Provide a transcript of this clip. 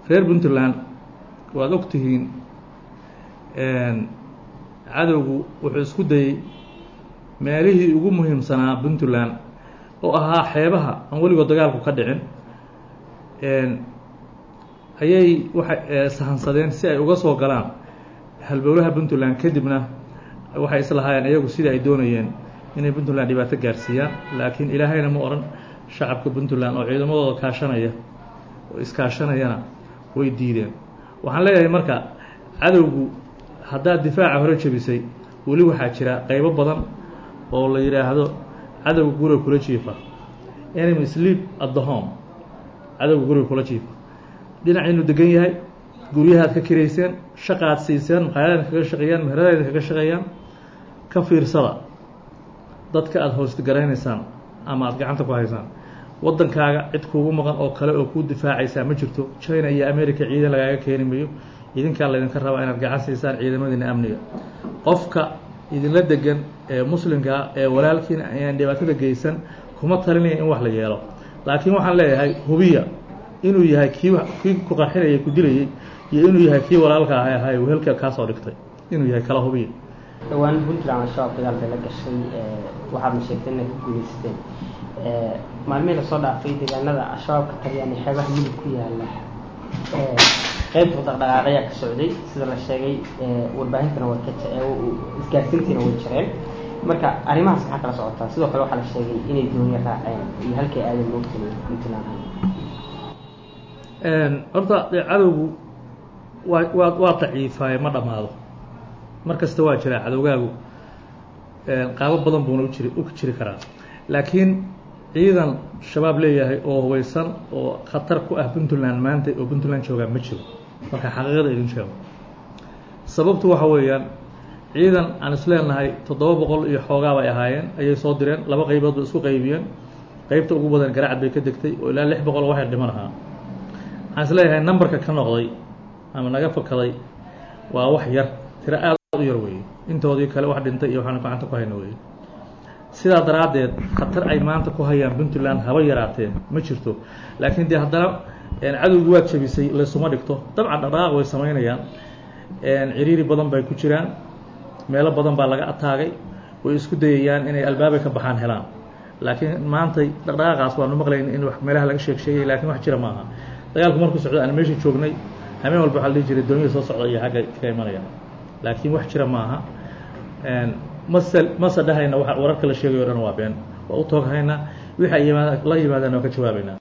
reer puntland waad og tihiin cadowgu wuxuu isku dayey meelihii ugu muhiimsanaa puntland oo ahaa xeebaha aan weligood dagaalku ka dhicin ayay waxay sahansadeen si ay uga soo galaan halbowlaha puntland kadibna waxay islahaayeen iyagu sidii ay doonayeen inay puntland dhibaato gaarsiiyaan laakiin ilaahayna ma odhan shacabka puntland oo ciidamadooda kaashanaya oo iskaashanayana way diideen waxaan leeyahay marka cadowgu haddaad difaaca hore jebisay weli waxaa jira qaybo badan oo la yidhaahdo cadowga guriga kula jiifa enemy sleep at the home cadowga guriga kula jiifa dhinaciinu degan yahay guryahaad ka kirayseen shaqaad siiseen maqaayadaad kaga shaqeeyaan meheradaada kaga shaqeeyaan ka fiirsada dadka aada hoostgaraynaysaan ama aada gacanta ku haysaan waddankaaga cid kuugu maqan oo kale oo kuu difaacaysaa ma jirto china iyo america ciidan lagaaga keeni mayo idinkaa laydinka rabaa inaad gacan siisaan ciidamadiina amniga qofka idinla degan ee muslimkaa ee walaalkiina ayaan dhibaatada geysan kuma talinaya in wax la yeelo laakiin waxaan leeyahay hubiya inuu yahay kii kii ku qarxinayay ku dilayey iyo inuu yahay kii walaalka ahay ahay wehelka kaasoo dhigtay inuu yahay kala hubiya dhowaan puntland al-shabaab dagaal bay la gashay waxaadna sheegtay inay ku guuleysteen maalmihii lasoo dhaafay deegaanada al-shabaab ka taliyaan ee xeebaha midib ku yaala qaybta dhaqdhaqaaqayaa ka socday sida la sheegay warbaahintana way ka isgaarsiintiina way jireen marka arrimahaas maxaa kala socotaa sidoo kale waxaa la sheegay inay dooniya raaceen iyo halkay aadan moogtay puntland horta dee cadowgu waa waa waa daciifaaye ma dhammaado mar kasta waa jiraa cadowgaagu qaabo badan buuna u jiri u jiri karaa laakiin ciidan shabaab leeyahay oo hubaysan oo khatar ku ah puntland maanta oo puntland joogaa ma jiro marka xaqiiqada idin sheego sababtu waxa weeyaan ciidan aan isleenahay toddoba boqol iyo xoogaa bay ahaayeen ayay soo direen laba qaybood bay isku qaybiyeen qaybta ugu badan garacad bay ka degtay oo ilaa lix boqol oo waxay dhiman ahaa waxaan isleeyahay numberka ka noqday ama naga fakaday waa wax yar tiro aad u yar weeye intoodii kale wax dhintay iyo waxaan gacanta ku hayna weeye sidaa daraaddeed khatar ay maanta ku hayaan puntland haba yaraateen ma jirto laakiin dee haddana cadowgi waad jabisay laysuma dhigto dabcan dhaqdhaqaaq way samaynayaan ciriiri badan bay ku jiraan meelo badan baa laga ataagay way isku dayayaan inay albaabay ka baxaan helaan laakiin maantay dhaqdhaqaaqaas waanu maqlayn in meelaha laga sheeg sheegay lakiin wax jira maaha dagaalku markuu socdo aan meesha joognay habeen walba waxaa la dhihi jiray dooniyada soo socda iyo xagga ka imanaya laakiin wax jira maaha mase mase dhahayna wa wararka la sheegay o dhan waa been waa u tooghaynaa wixii ay la yimaadaan waa ka jawaabaynaa